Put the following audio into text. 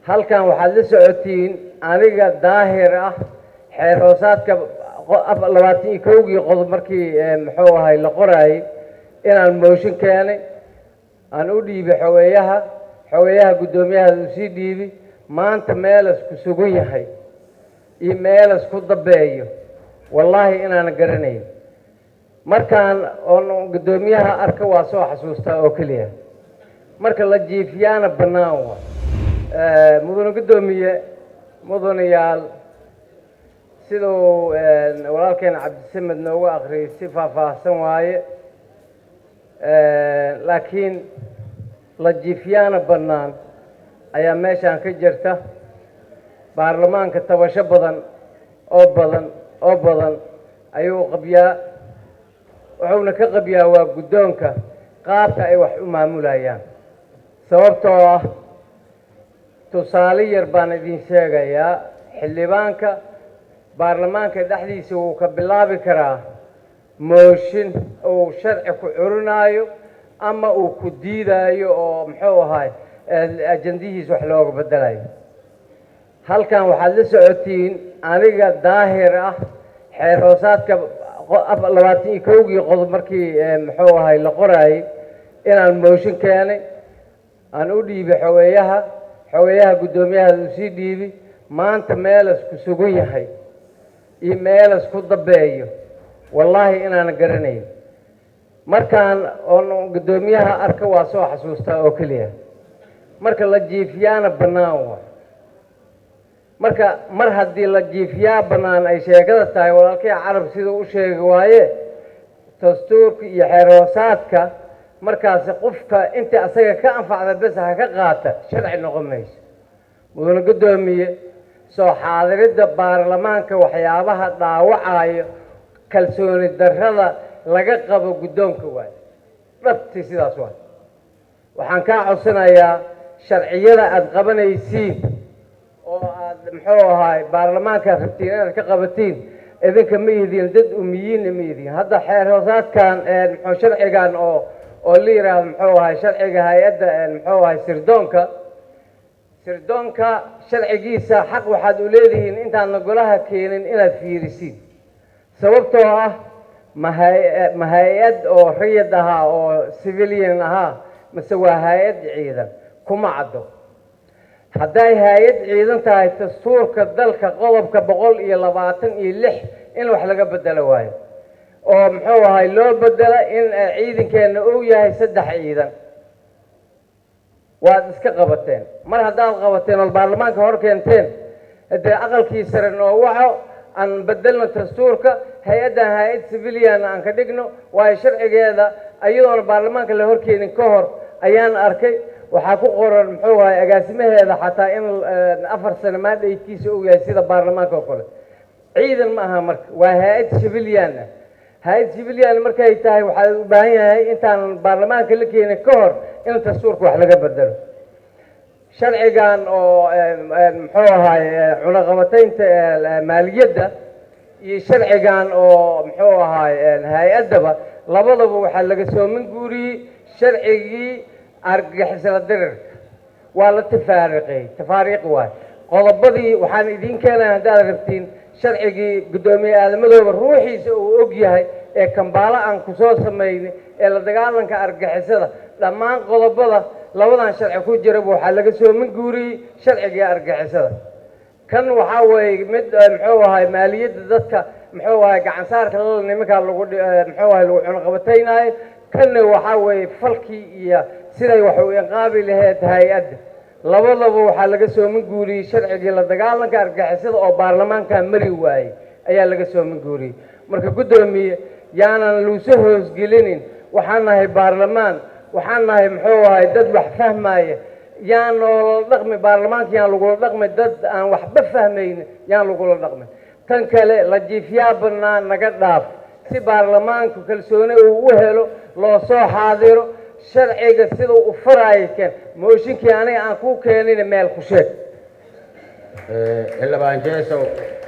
halkan waxaad la socotiin aniga daahir ah xeer hoosaadka labaatan iyo kowgii qodob markii muxuu ahay la qoraayey inaan mooshin keenay aan u dhiibay xogeeyaha xogeeyaha guddoomiyaha uu sii dhiibi maanta meelas ku sugan yahay iyo meelas ku dambeeyo wallaahi inaanan garanayn markaan oon guddoomiyaha arka waa soo xasuustaa oo keliya marka la jiifiyaana bannaan wa mudane guddoomiye mudanayaal siduu walaalkeena cabdisamed noogu akhriyay si faahfaahsan waaye laakiin la jiifyaana bannaan ayaa meeshaan ka jirta baarlamaanka tabasho badan oo badan oo badan ayuu qabyaa wuxuuna ka qabyaa waa guddoonka qaabka ay wax u maamulayaan sababtoo ah tusaale yar baan idin sheegayaa xildhibaanka baarlamaanka dhexdiisa wuu ka bilaabi karaa mooshin uu sharci ku curinaayo ama uu ku diidaayo oo muxuu ahaay ajandihiisa wax looga bedelayo halkan waxaad la socotiin aniga daahir ah xeer hoosaadka labaatan iyo kowgii qodob markii muxuu ahay la qoraayey inaan mooshin keenay aan u dhiibay xogeeyaha xogeeyaha guddoomiyaha uu sii dhiibi maanta meelas ku sugan yahay iyo meelas ku dambeeyo wallaahi inaanan garanayn markaan oon guddoomiyaha arka waa soo xasuustaa oo keliya marka la jiifiyaana bannaan wa marka mar haddii la jiifiyaa bannaan ay sheekada tahay walaalkii carab siduu u sheegi waaye dastuurka iyo xeer hoosaadka markaasi qofka intii asaga ka anfacda bes ha ka qaata sharci noqon mayso mudane guddoomiye soo xaadiridda baarlamaanka waxyaabaha dhaawacayo kalsooni darrada laga qabo guddoonka waayo dhabtii sidaas waay waxaan kaa codsanayaa sharciyada aada qabanaysiin oo aada muxuu ahaay baarlamaankaad rabtiin inaad ka qabatiin idinka ma idiin dad umiyiinna ma idiin hadda xeer hoosaadkan muxuu sharcigan oo oo la yidhaahdo muxuu ahay sharciga hay-adda muxuu ahay sirdoonka sirdoonka sharcigiisa xaq waxaad u leedihiin intaadna golaha keenin inaad fiirisiin sababtoo ah maha- ma hay-ad oo rayid ahaa oo civilian ahaa mase waa hay-ad ciidan kuma caddo hadday hay-ad ciidan tahay dastuurka dalka qodobka boqol iyo labaatan iyo lix in wax laga bedelo waayo oo muxuu ahay loo bedela in ciidankeenna uu yahay saddex ciidan waad iska qabateen mar haddaad qabateen ood baarlamaanka hor keenteen dee aqalkii sare noo waco aan bedelno dastuurka hay-addan hay-ad civilian aan ka dhigno waayo sharcigeeda iyadoona baarlamaanka la horkeenin ka hor ayaan arkay waxaa ku qoran muxuu ahay agaasimaheeda xataa in afar sano maadhaykiisa uu yahay sida baarlamaanka oo kale ciidan ma aha marka waa hay-ad civilian ah hay-ad civilian markay tahay waxaa u baahan yahay intaan baarlamaanka la keenin ka hor in dastuurka wax laga bedelo sharcigan oo muxuu ahay cunaqabataynta maaliyadda iyo sharcigan oo muxuu ahay hay-addaba labadaba waxaa laga soomin guuriyey sharcigii argagixisla dirirka waa la tafaariqay tafaariiq waay qodobadii waxaan idiin keenaya haddaad rabtiin sharcigii guddoomiye aadamadooba ruuxiisa uu og yahay ee kambaalo aan kusoo samaynay ee la dagaalanka argagixisada dhammaan qodobada labadan sharci ku jiraba waxaa laga soomin guuriyey sharcigii argagixisada kan waxaa weeye mid muxuu ahay maaliyadda dadka muxuu ahay gacansaarka lala nimankaa lagu muxuu ahay lagu cunaqabataynaayo kanna waxaa weeye falkii iyo siday wax u inqaabi laheyd hay-adda labadaba waxaa laga soomin guuriyey sharcigii la dagaalanka argagixisada oo baarlamaankaa mari waayey ayaa laga soomin guuriyey marka guddoomiye yaanan luuso hoosgelinin waxaan nahay baarlamaan waxaan nahay muxuu ahay dad wax fahmaya yaan noolala dhaqmi baarlamaanka yaan lagula dhaqmi dad aan waxba fahmaynin yaan lagula dhaqmi tan kale la jiifyaa bannaan naga dhaaf si baarlamaanku kalsooni uu u helo loo soo xaadiro sharciga sida u faraayo keen mooshinkii aniga aan ku keenin meel ku sheeg xildhibaan jeesow